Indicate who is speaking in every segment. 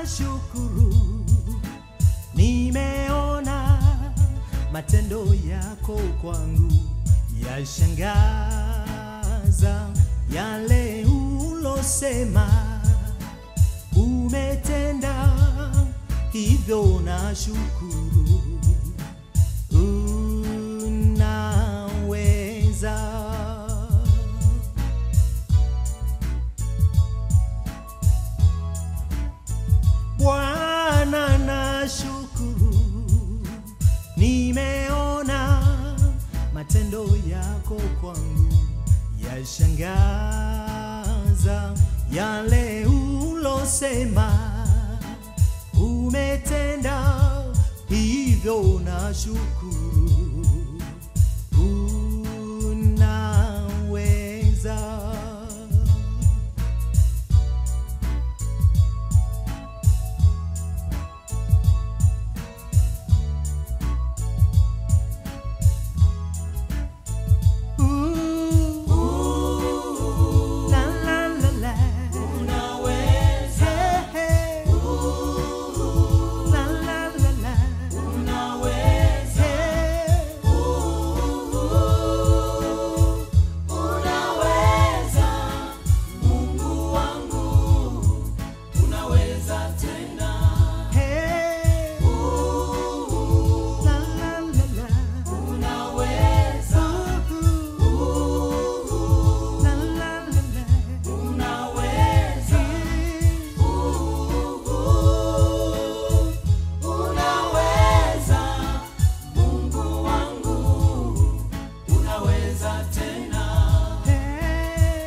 Speaker 1: nashukuru, nimeona matendo yako kwangu yashangaza, yale ulosema umetenda, hivyo nashukuru, unaweza. Bwana nashukuru, nimeona matendo yako kwangu yashangaza, yale ulosema umetenda, hivyo nashukuru, unaweza. Ooh, la la la la. Hey, hey. La la la la. Hey. Hey. La la la la. Ooh. La la la la. Hey. Hey.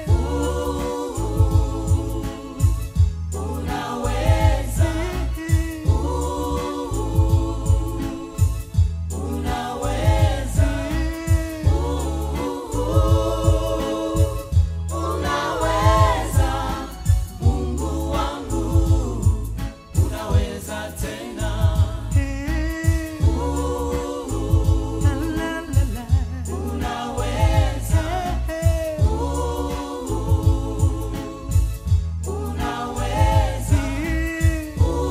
Speaker 1: Hey. Hey. La la la la. Hey. Hey.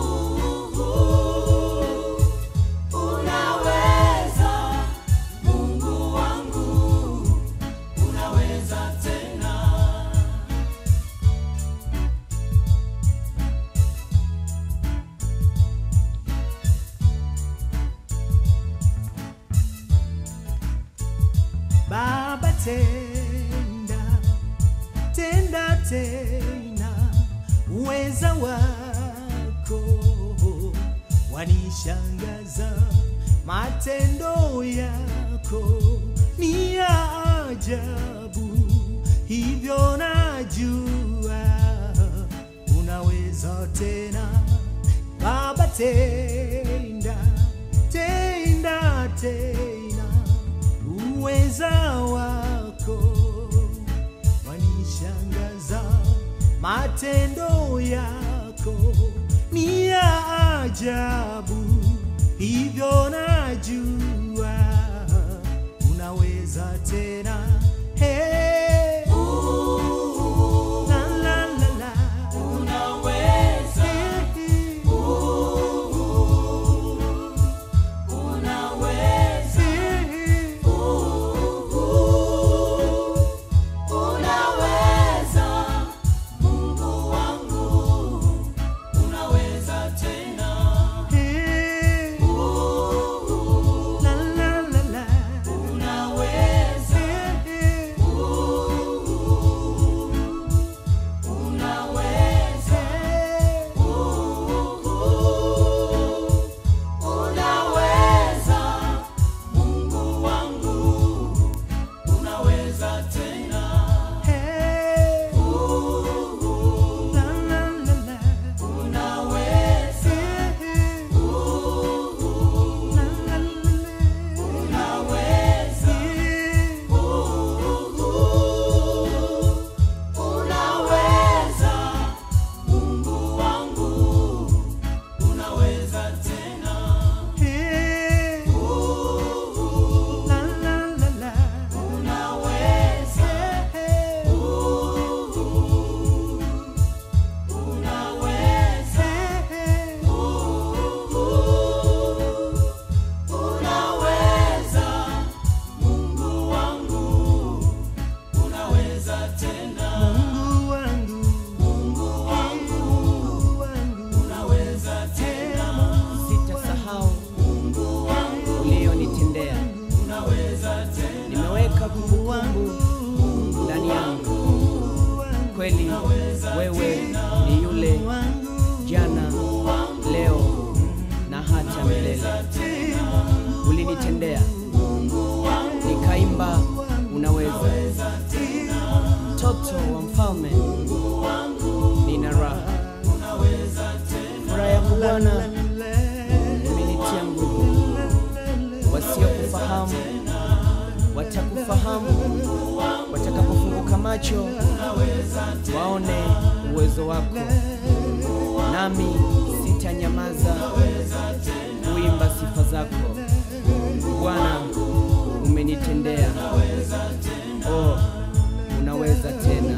Speaker 1: Baba tenda, tenda tena, uweza wako wanishangaza, matendo yako ni ya ajabu, hivyo najua unaweza tena. Baba tenda, tenda tena, uweza wako wanishangaza, matendo yako ni ya ajabu, hivyo najua unaweza tena. Hey. La, la, la, la. Hey. Hey. Hey. La, la, la, la. Hey.
Speaker 2: umeweka kumbukumbu ndani yangu. Kweli wewe ni yule jana, leo na hata milele. Ulinitendea nikaimba, unaweza. Mtoto wa mfalme, nina raha. Furaha yako Bwana imenitia nguvu. Wasiokufahamu watakufahamu watakapofunguka macho waone uwezo wako, nami sitanyamaza kuimba sifa zako. Bwana, umenitendea, oh, unaweza tena.